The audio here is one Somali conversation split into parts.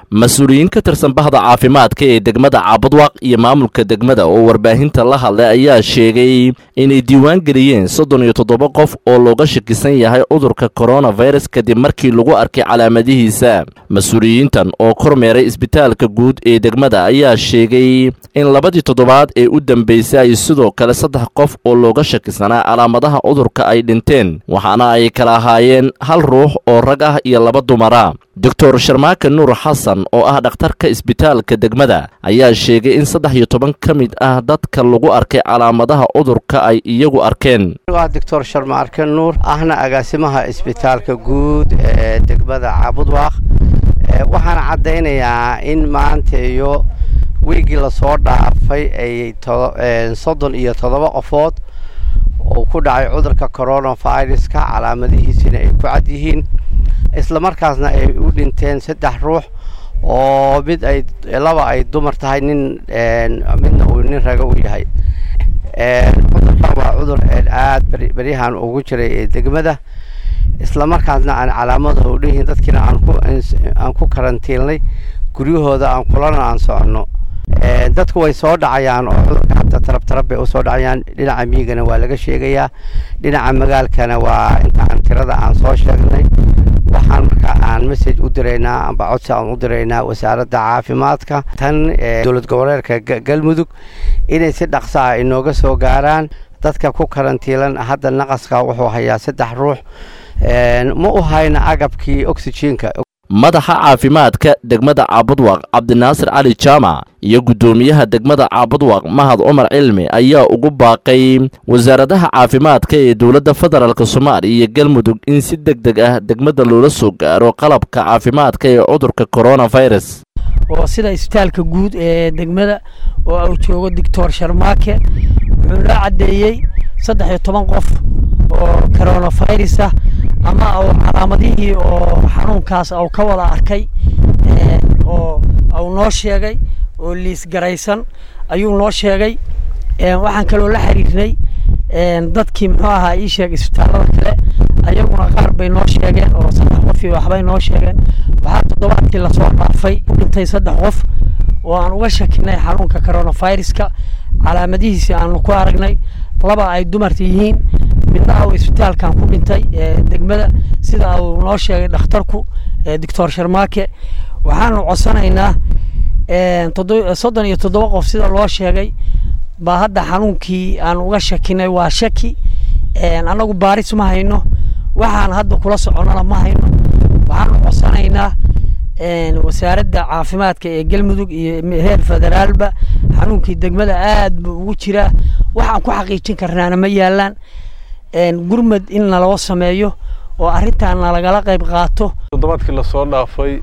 mas-uuliyiin ka tirsan bahda caafimaadka ee degmada caabudwaaq iyo maamulka degmada oo warbaahinta la hadlay ayaa sheegay inay diiwaan geliyeen soddon iyo toddoba qof oo looga shakisan yahay cudurka koronafirus kadib markii lagu arkay calaamadihiisa mas-uuliyiintan oo kormeeray isbitaalka guud ee degmada ayaa sheegay in labadii toddobaad ee u dambeysay ay sidoo kale saddex qof oo looga shakisanaa calaamadaha cudurka ay dhinteen waxaana ay kala ahaayeen hal ruux oo rag ah iyo laba dumara doctor sharmaaka nuur xasan oo ah dhakhtarka isbitaalka degmada ayaa sheegay in saddex iyo toban ka mid ah dadka lagu arkay calaamadaha cudurka ay iyagu arkeen waa doctor sharmaarke nuur ahna agaasimaha isbitaalka guud ee degmada caabudwaaq waxaan caddaynayaa in maanta iyo wiigii lasoo dhaafay ay soddon iyo toddoba qofood uu ku dhacay cudurka coronaviruska calaamadihiisina ay ku cad yihiin islamarkaasna ay u dhinteen saddex ruux oo mid ay laba ay dumar tahay nin midna uu nin raga u yahay cudurkan waa cudur aad beryahan ugu jiray ee degmada islamarkaasna aan calaamadaha u dheyihiin dadkiina aan ku karantiilnay guryahooda aan kulana aan soconno dadku way soo dhacayaan oo cudurka hadda tarab tarab bay usoo dhacayaan dhinaca miigana waa laga sheegayaa dhinaca magaalkana waa intaan tirada aan soo sheegnay waxaan marka aan message u diraynaa amba codsi aan u diraynaa wasaaradda caafimaadka tan dowlad goboleedka galmudug inay si dhaqso ah inooga soo gaaraan dadka ku karantiilan hadda naqaska wuxuu hayaa saddex ruux ma u hayna agabkii oxyjiinka madaxa caafimaadka degmada caabudwaaq cabdinaasir cali jaamac iyo guddoomiyaha degmada caabudwaaq mahad cumar cilmi ayaa ugu baaqay wasaaradaha caafimaadka ee dowladda federaalk soomaaliya iyo galmudug in si deg deg ah degmada loola soo gaaro qalabka caafimaadka ee cudurka koronafirus oo sida isbitaalka guud ee degmada oo uu joogo doctor sharmaake wuxuu noo caddeeyey saddex iyo toban qof oo coronafirus ah ama uu calaamadihii oo xanuunkaas uu ka wada arkay oo uu noo sheegay oo liis garaysan ayuu noo sheegay waxaan kaloo la xiriirnay dadkii muxuu ahaa ii sheeg isbitaallada kale ayaguna qaar bay noo sheegeen oo saddex qof iyo waxbay noo sheegeen waxaa toddobaadkii lasoo dhaafay u dhintay saddex qof oo aan uga shakinay xanuunka coronaviruska calaamadihiisi aanu ku aragnay laba ay dumarta yihiin midna uu isbitaalkan ku dhintay degmada sida uu noo sheegay dhakhtarku doctor sharmaake waxaanu codsanaynaa soddon iyo toddoba qof sida loo sheegay baa hadda xanuunkii aan uga shakinay waa shaki annagu baaris ma hayno waxaan hadda kula soconana ma hayno waxaanu codsanaynaa wasaaradda caafimaadka ee galmudug iyo heer federaalba xanuunkii degmada aad buu ugu jiraa waxaan ku xaqiijin karnaana ma yaalaan gurmad in naloo sameeyo oo arrintaan nalagala qayb qaato toddobaadkii lasoo dhaafay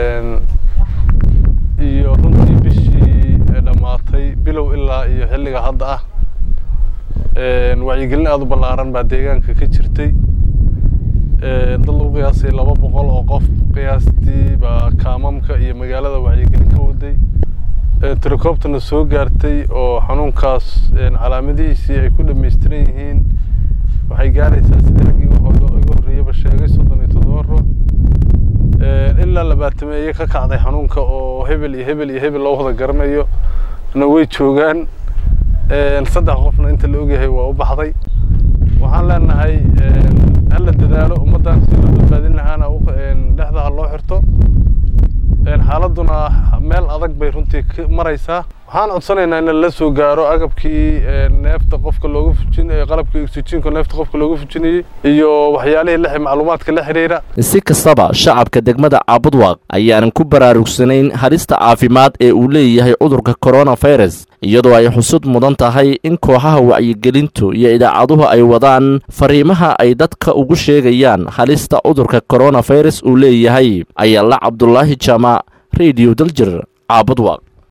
iyo runtii bishii dhammaatay bilow ilaa iyo xilliga hadda ah wacyigelin aada u ballaaran baa deegaanka ka jirtay dad lagu qiyaasay laba boqol oo qof qiyaastii baa kaamamka iyo magaalada wacyigelin ka waday tirakoobtana soo gaartay oo xanuunkaas calaamadihiisii ay ku dhamaystiran yihiin waxay gaaraysaa sidii raggii iga horreeyaba sheegay soddon iyo toddoba ruux ilaa labaatameeye ka kacday xanuunka oo hebel iyo hebel iyo hebel loo wada garanayo na way joogaan saddex qofna inta la ogyahay waa u baxday waxaan leenahay hala dadaalo ummaddan si loo badbaadin lahaana dhexda ha loo xirto xaaladuna meel adag bay runtii maraysaa waxaan codsanaynaa in la soo gaaro agabkii neefta qofka looga fujin qalabkii oxyjiinka neefta qofka looga fujinayey iyo waxyaalihii la macluumaadka la xiriira si kastaba shacabka degmada caabudwaaq ayaanan ku baraarugsanayn halista caafimaad ee uu leeyahay cudurka koronafirus iyadoo ay xusud mudan tahay in kooxaha wacyigelintu iyo idaacaduhu ay wadaan fariimaha ay dadka ugu sheegayaan halista cudurka koronafirus uu leeyahay ayaala cabdulaahi jaamac rediyo daljir caabudwaaq